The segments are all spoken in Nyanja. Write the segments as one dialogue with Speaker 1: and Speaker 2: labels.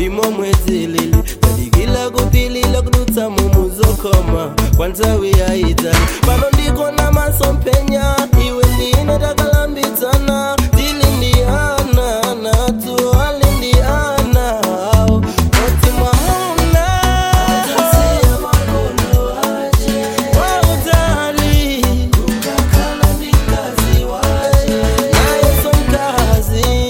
Speaker 1: imomwe dzilili tadikila kupilila kudutsa mumuzokoma kwa nthawi yayitali pano ndikona masompenya iwe ndine takalambidzana tili ndi ana natu ali ndi ana awo oti mwamuna wautali naye somkazi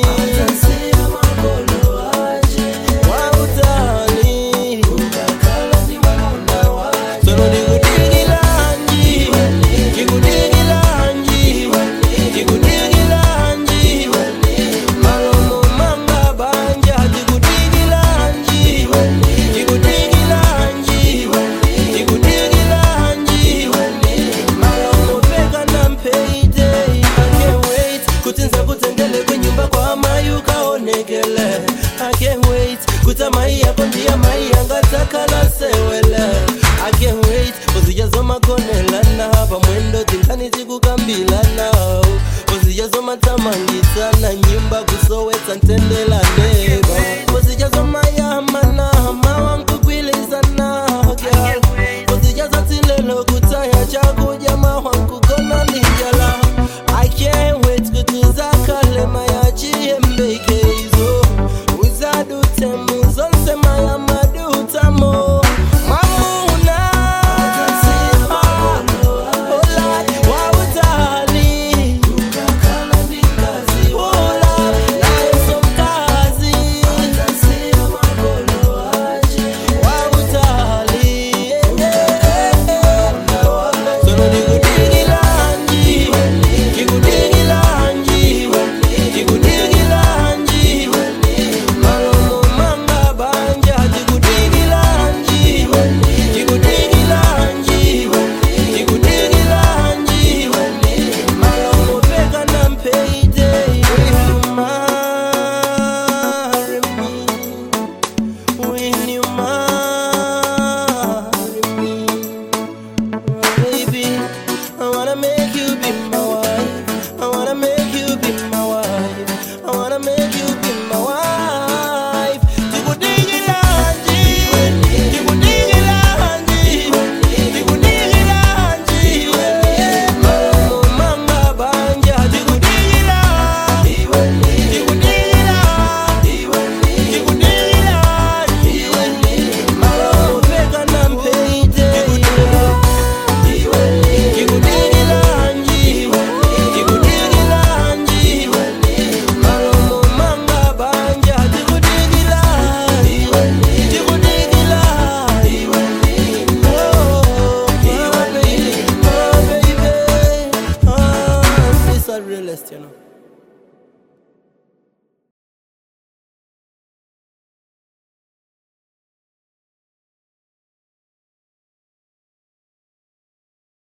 Speaker 1: wautali sono ndikudikilanji ndikudikilanji ndikudikilanji malomo manga banja ndikudikilanji ndikudikilanji ndikudikilanji malomo peka na mpeite I can't wait kuti nzakutengele kwenyumba kwa amai ukaonekele I can't wait kuti amai yako ndiye amai yangatakala sewele I can't wait uzijazomakonelana pamwendo tinkani tikukambilana uzijazomatsamangi